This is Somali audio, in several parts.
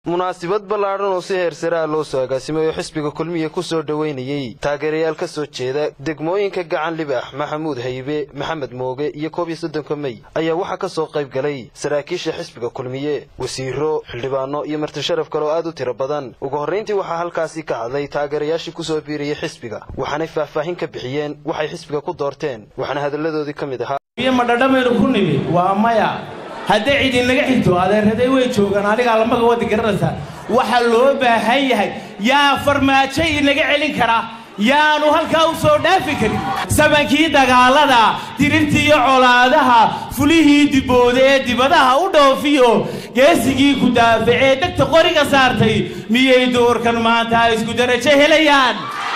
munaasabad ballaadhan oo si heersaraa loo soo agaasimay oo xisbiga kulmiya ku soo dhoweynayey taageerayaal ka soo jeeda degmooyinka gacan libaax maxamuud haybe maxamed mooge iyo koob iyo soddonka mey ayaa waxaa ka soo qayb galay saraakiisha xisbiga kulmiye wasiiro xildhibaano iyo martisharaf kale oo aad u tiro badan ugu horrayntii waxaa halkaasi ka hadlay taageerayaashii ku soo biirayay xisbiga waxaanay faahfaahin ka bixiyeen waxay xisbiga ku doorteen waxaana hadalladoodii ka mid ahaa madhadhamaynu ku nimi waa maya haddii cid inaga xigto adeeraday way joogaan anigaa lamaga wadi garanaysaa waxaa loo baahan yahay yaa farmaajo inaga celin kara yaanu halkaa u soo dhaafi karin samankii dagaalada dirirtii iyo colaadaha fulihii dibooda ee dibadaha u dhoofiyo geesigii ku daafacee dhegta qoriga saartay miyay doorkan maanta isku darajo helayaan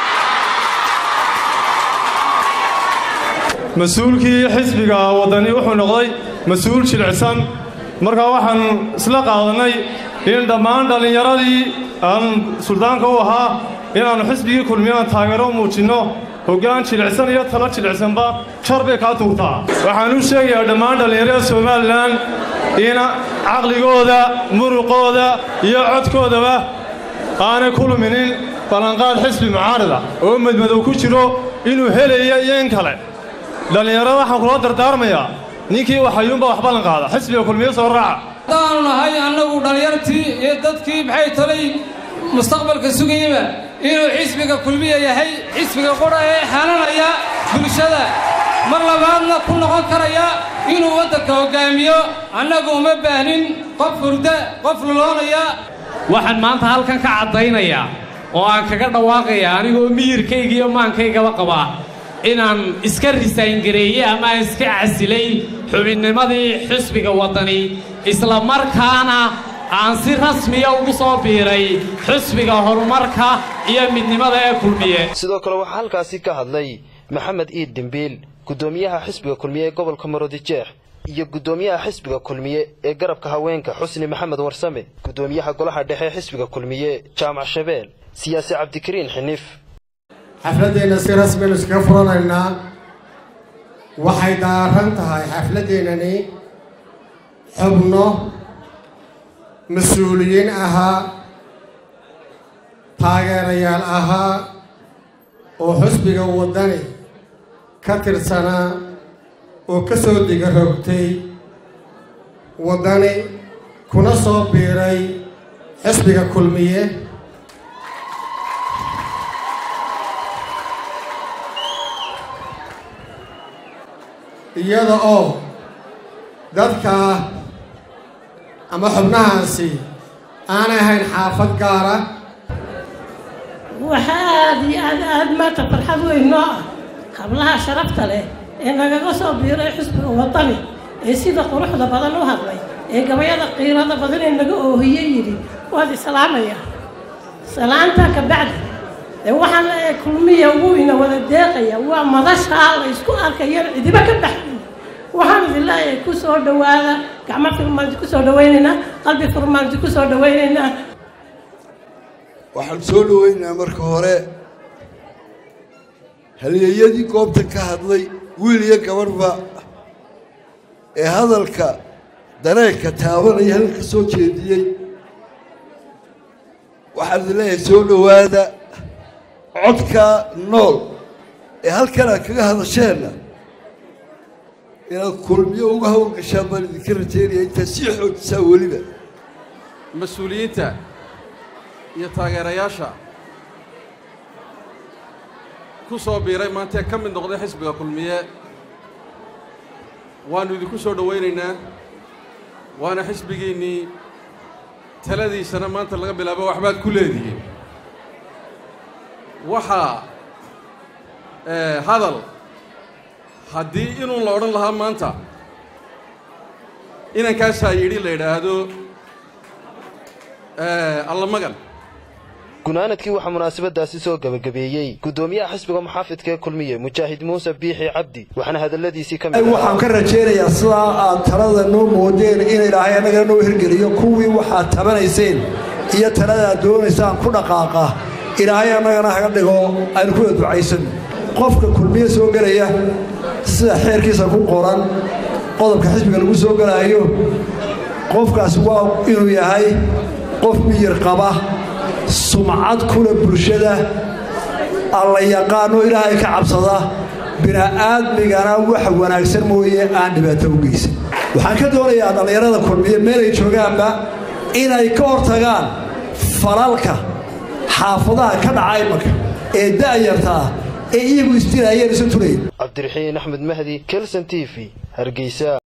mas-uulkii xisbiga waddani wuxuu noqday mas-uul jilicsan markaa waxaan isla qaadannay in dhammaan dhallinyaradii aan suldaanka u ahaa inaannu xisbigii kulmiyaan taageero muujinno hoggaan jilicsan iyo talo jilicsanba jar bay kaa tuurtaa waxaan u sheegayaa dhammaan dhallinyarada somalilan in caqligooda muruqooda iyo codkoodaba aanay ku luminin ballanqaad xisbi mucaarida oo madmadow ku jiro inuu helaya iyo in kale dhallinyarada waxaan kula dardaarmayaa ninkii waxayuunbaa wax ballan qaada xisbiga kulmiye soo raaca haddaanu nahay annagu dhallinyartii iyo dadkii maxay talay mustaqbalka sugayaba inuu xisbiga kulmiya yahay xisbiga qudha ee xananaya bulshada mar labaadna ku noqon karaya inuu waddanka hoggaamiyo annagu uma baahnin qof hurda qof luloonaya waxaan maanta halkan ka caddaynayaa oo aan kaga dhawaaqaya anigoo miyirkayga iyo maankaygaba qabaa inaan iska risayngareeyey ama aan iska casilay xubinnimadii xisbiga waddani isla markaana aan si rasmiya ugu soo biiray xisbiga horumarka iyo midnimada ee kulmiye sidoo kale waxaa halkaasi ka hadlay maxamed iid dembiil guddoomiyaha xisbiga kulmiye ee gobolka marodijeex iyo guddoomiyaha xisbiga kulmiye ee garabka haweenka xusni maxamed warsame guddoomiyaha golaha dhexe ee xisbiga kulmiye jaamac shabeel siyaasi cabdikariin xiniif xafladdeenna si rasmiyanu iskaga furanaynaa waxay daaran tahay xafladdeennani xubno mas-uuliyiin ahaa taageerayaal ahaa oo xusbiga waddani ka tirsanaa oo ka soo diga rogtay waddani kuna soo biiray xisbiga kulmiye iyada oo dadkaa ama xubnahaasi aanay ahayn xaafad gaara waxa aad iyo aad aad maanta farxad weyn noo ah hablaha sharafta leh ee nagaga soo biiray xisbiga waddani ee sida quruxda badan u hadlay ee gabayada qiirada badan ee naga oohiye yidhi waad islaamaya salaantaa ka bacdi dee waxaan leeyahay kulmiya wuu ina wada deeqaya waa madashaa la isku arkayan cidiba ka baxay waxaan idin leeyahay ku soo dhowaada gacmo furmaanti ku soo dhawaynaynaa qalbi furmaanti ku soo dhawaynaynaa waxaan soo dhowaynaynaa marka hore halyeeyadii goobta ka hadlay wiil iyo gabadhba ee hadalka dareenka taabanaya halka soo jeediyey waxaan idin leeyahay soo dhowaada codka nool ee halkan aad kaga hadasheenna inaad kulmiyo uga hawlgashaan baan idinka rajaynaya intaad sii xoojisaa weliba mas-uuliyiinta iyo taageerayaasha ku soo biiray maantee ka mid noqday xisbiga kulmiye waannu idinku soo dhowaynaynaa waana xisbigiinnii taladiisana maanta laga bilaabo waxbaad ku leedihiin waxaa hadal haddii inuun la odhan lahaa maanta inankaasaa yidhi la yidhaahdo allamagan gunaanadkii waxaa munaasabadaasi soo gebagabeeyey guddoomiyaha xisbiga muxaafidka ee kulmiye mujaahid muuse biixi cabdi waxaana hadalladiisii ka mid waxaan ka rajaynayaa sidaa aad talada noo moodeen in ilaahay annaga noo hirgeliyo kuwii waxaad tabanayseen iyo talada aad doonaysaan ku dhaqaaqa ilaahay annagana haga dhigo aynu kuwada ducaysan qofka kulmiye soo gelaya sida xeerkiisa ku qoran qodobka xisbiga lagu soo gelaayo qofkaasi waa inuu yahay qof miyir qaba sumcad kule bulshada alla yaqaano ilaahay ka cabsada bini'aadmigana wax wanaagsan mooye aan dhibaato u geysan waxaan ka doonayaa dhallinyarada kulmiye meelay joogaanba inay ka hortagaan falalka xaafadaha ka dhaca imanka ee da'yarta ah ee iyagu isdilahayeen isu tulayn cabdiraxiin axmed mahdi kelson t v hargeysa